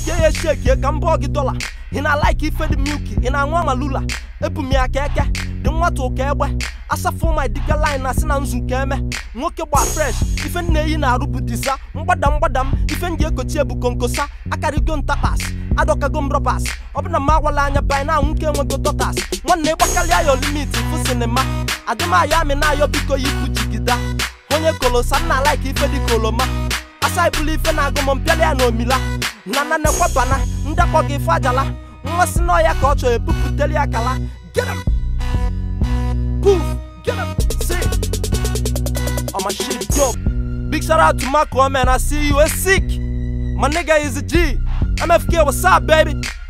shekie ya shekie ka m bụọ gị dọla ị na-alaiki ife dị milki ị na-aṅụ amalula ebu m ya ka eke dị nwata ụka egbe asafụ my dịka line na si na nzu ka eme nwoke gba fresh ife m na-eyi na-arụ bụ diza mgbada mgbada m ife m ji ekochi ebu konkosa akarigo ntapas adọkago m rọbas ọ bụ na m agwala anya bai na nwoke enwego dọtas nwanne gbakalịa ya limit fụ sinima adịmaya amị na-ayọ biko yipụ jigida onye kolosa m na-alaiki ife dị ka oloma asa ibulu ife na-agụ m mpịala ya na omila na na nekwabana ndakpọ gị ife ajala nwa si n'ọya ka ọ chọrọ ebupụteli akala get him poof get him see oh my shit dope big shout out to Marco man I see you a sick my nigga is a G MFK what's up baby